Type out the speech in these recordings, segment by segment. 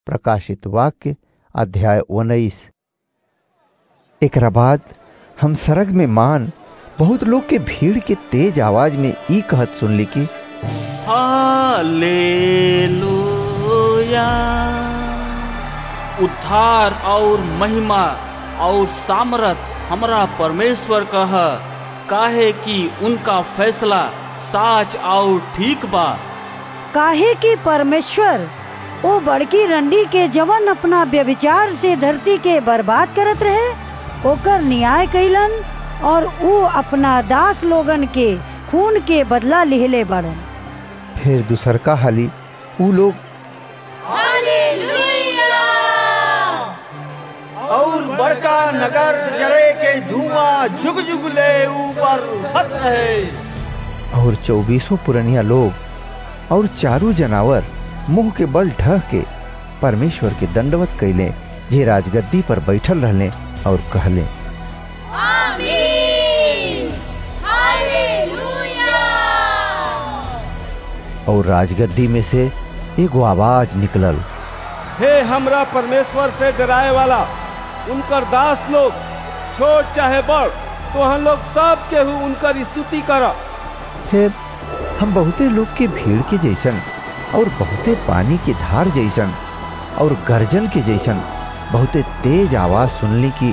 प्रकाशित वाक्य अध्याय उन्नीस एकरा बाद हम सरग में मान बहुत लोग के भीड़ के तेज आवाज में ई कहत सुनली कि हालेलुया उद्धार और महिमा और सामर्थ हमरा परमेश्वर कह काहे कि उनका फैसला साच और ठीक बा काहे कि परमेश्वर ओ बड़की रंडी के जवन अपना व्यभिचार से धरती के बर्बाद करत रहे ओकर न्याय कैलन और ऊ अपना दास लोगन के खून के बदला लिहले बड़न फिर दूसरका हाली ऊ लोग और बड़का नगर से जरे के धुआं जुग जुग ले ऊपर उठत रहे और चौबीसों पुरनिया लोग और चारू जनावर मुंह के बल ढह के परमेश्वर के दंडवत कैले जे राजगद्दी पर बैठल रहले और कहले और राजगद्दी में से एगो आवाज निकलल हे हमरा परमेश्वर से डराए वाला उनकर दास लोग छोट चाहे बड़ तो हम लोग सब केहू उनकर स्तुति कर फिर हम बहुते लोग के भीड़ के जैसन और बहुते पानी की धार जैसन और गर्जन के जैसन बहुते तेज आवाज सुनली की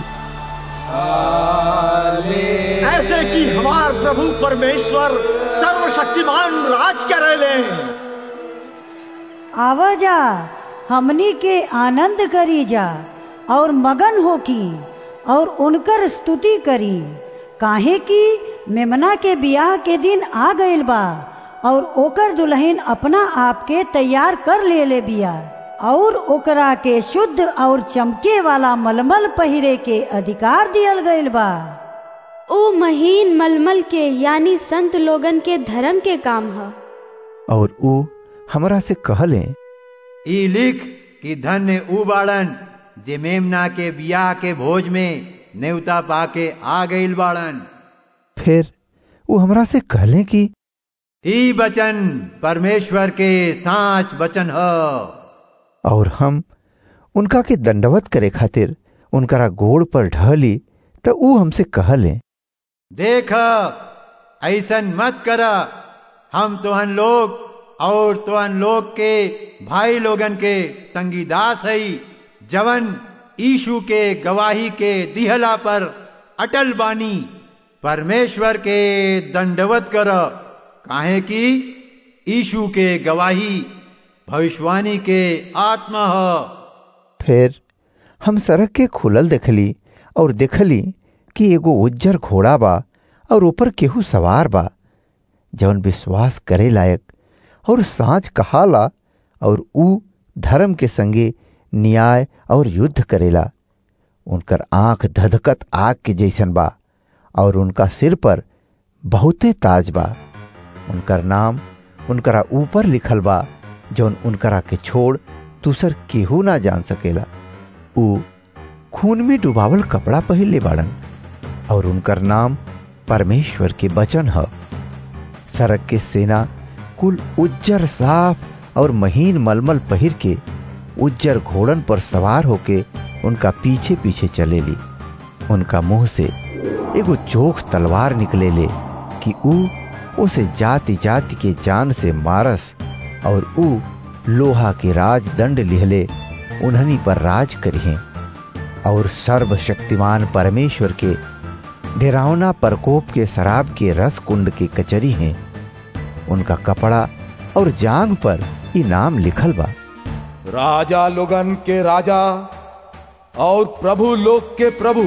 ऐसे कि हमार प्रभु परमेश्वर सर्वशक्तिमान राज करे ले आवाजा हमनी के आनंद करी जा और मगन हो की और उनकर स्तुति करी काहे कि मेमना के बियाह के दिन आ गइल बा और ओकर दुल्हन अपना आप के तैयार कर ले ले बिया और ओकरा के शुद्ध और चमके वाला मलमल पहिरे के अधिकार दियल गइल बा ओ महीन मलमल के यानी संत लोगन के धर्म के काम ह और ऊ हमरा से कहले ई लिख कि धन्य ऊ बाड़न जे मेमना के बियाह के भोज में नेवता पाके आ गईल बाड़न फिर वो हमरा से कहले कि ई वचन परमेश्वर के साच वचन ह और हम उनका के दंडवत करे खातिर उनकरा गोड़ पर ढहली तो ऊ हमसे कहले देख ऐसन मत कर हम तोहन लोग और तोहन लोग के भाई लोगन के संगीदास हई जवन ईशु के गवाही के दिहला पर अटल बानी परमेश्वर के दंडवत कर काहे कि ईशु के गवाही भविष्यवाणी के आत्मा ह फिर हम सड़क के खुलल देखली और देखली कि एगो उज्जर घोड़ा बा और ऊपर केहू सवार बा जवन विश्वास करे लायक और सांच कहाला और ऊ धर्म के संगे न्याय और युद्ध करेला उनकर आंख धधकत आग के जैसन बा और उनका सिर पर बहुते ताज बा उनकर नाम उनकरा ऊपर लिखल बा जौन उनकरा के छोड़ दूसर केहू ना जान सकेला ऊ खून में डुबावल कपड़ा पहिरले बाड़न और उनकर नाम परमेश्वर के वचन ह सड़क के सेना कुल उज्जर साफ और महीन मलमल पहिर के उज्जर घोड़न पर सवार होके उनका पीछे पीछे चलेली उनका मुंह से एगो चोख तलवार निकले ले कि ऊ उसे जाति जाति के जान से मारस और ऊ लोहा के राज दंड लिहले उन्हनी पर राज करिहे और सर्वशक्तिमान परमेश्वर के डेरावना प्रकोप के शराब के रस कुंड के कचरी हैं उनका कपड़ा और जांग पर इनाम लिखल बा राजा लोगन के राजा और प्रभु लोग के प्रभु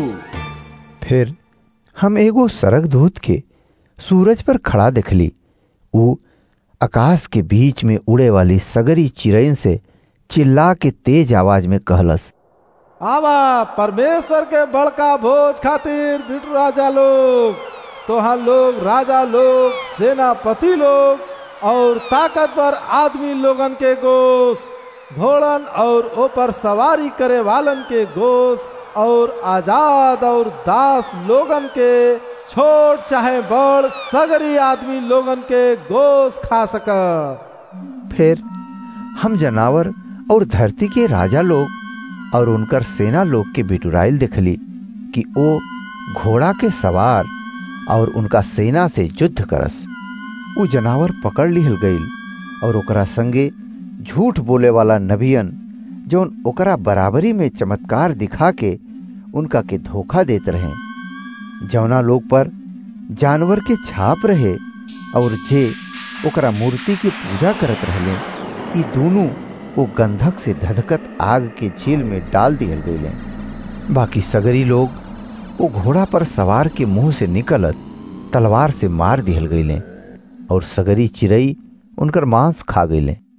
फिर हम एगो सरग दूत के सूरज पर खड़ा देखली ऊ आकाश के बीच में उड़े वाली सगरी चिरैन से चिल्ला के तेज आवाज में कहलस आवा परमेश्वर के बड़का भोज खातिर बिटू राजा लोग तोहा लोग राजा लोग सेनापति लोग और ताकतवर आदमी लोगन के गोश घोड़न और ऊपर सवारी करे वालन के गोश और आजाद और दास लोगन के छोट चाहे बड़ सगरी आदमी लोगन के गोश खा सक फिर हम जनावर और धरती के राजा लोग और उनकर सेना लोग के बिटुराइल देखली कि ओ घोड़ा के सवार और उनका सेना से युद्ध करस उ जनावर पकड़ लिहल गईल और ओकरा संगे झूठ बोले वाला नबियन जौन ओकरा बराबरी में चमत्कार दिखा के उनका के धोखा देत रहे जौना लोग पर जानवर के छाप रहे और जे ओकरा मूर्ति की पूजा करत रहले ई दोनों वो गंधक से धधकत आग के झील में डाल दियल गए बाकी सगरी लोग वो घोड़ा पर सवार के मुंह से निकलत तलवार से मार दिहल गईले और सगरी चिड़ई उनकर मांस खा गईले